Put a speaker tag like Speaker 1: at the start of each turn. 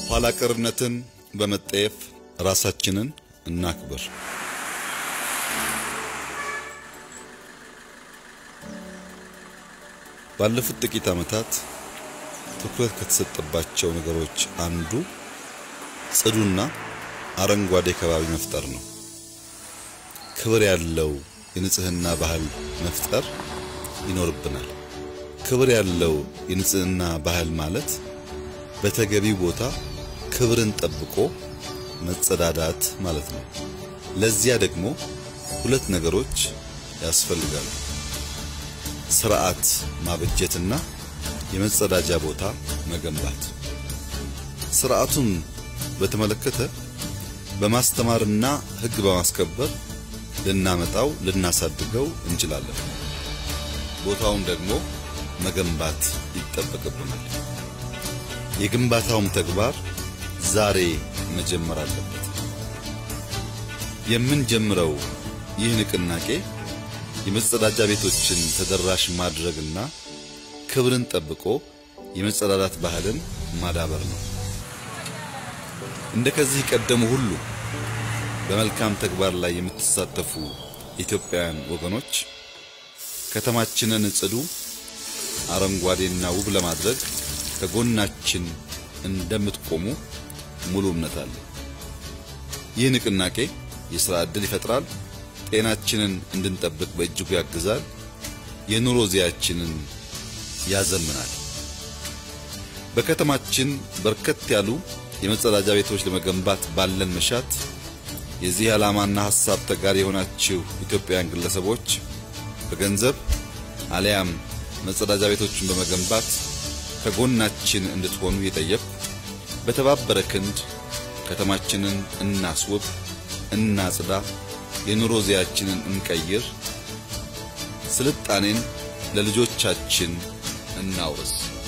Speaker 1: ኋላ ቀርነትን በመጠየፍ ራሳችንን እናክብር። ባለፉት ጥቂት ዓመታት ትኩረት ከተሰጠባቸው ነገሮች አንዱ ጽዱና አረንጓዴ ከባቢ መፍጠር ነው። ክብር ያለው የንጽህና ባህል መፍጠር ይኖርብናል። ክብር ያለው የንጽህና ባህል ማለት በተገቢው ቦታ ክብርን ጠብቆ መጸዳዳት ማለት ነው። ለዚያ ደግሞ ሁለት ነገሮች ያስፈልጋሉ። ስርዓት ማበጀትና የመጸዳጃ ቦታ መገንባት። ስርዓቱን በተመለከተ በማስተማርና ሕግ በማስከበር ልናመጣው ልናሳድገው እንችላለን። ቦታውን ደግሞ መገንባት ይጠበቅብናል። የግንባታውም ተግባር ዛሬ መጀመር አለበት። የምንጀምረው ይህ ንቅናቄ የመጸዳጃ ቤቶችን ተደራሽ ማድረግና ክብርን ጠብቆ የመጸዳዳት ባህልን ማዳበር ነው። እንደ ከዚህ ቀደሙ ሁሉ በመልካም ተግባር ላይ የምትሳተፉ ኢትዮጵያውያን ወገኖች ከተማችንን ጽዱ፣ አረንጓዴና ውብ ለማድረግ ከጎናችን እንደምትቆሙ ሙሉ እምነት አለ። ይህ ንቅናቄ የሥራ ዕድል ይፈጥራል፣ ጤናችንን እንድንጠብቅ በእጅጉ ያግዛል፣ የኑሮ ዚያችንን ያዘምናል። በከተማችን በርከት ያሉ የመጸዳጃ ቤቶች ለመገንባት ባለን መሻት የዚህ ዓላማና ሐሳብ ተጋሪ የሆናችሁ ኢትዮጵያውያን ግለሰቦች በገንዘብ አሊያም መጸዳጃ ቤቶችን በመገንባት ከጎናችን እንድትሆኑ የጠየቅኩ በተባበረ ክንድ ከተማችንን እናስውብ፣ እናጽዳ፣ የኑሮ ዚያችንን እንቀይር፣ ስልጣኔን ለልጆቻችን እናውርስ።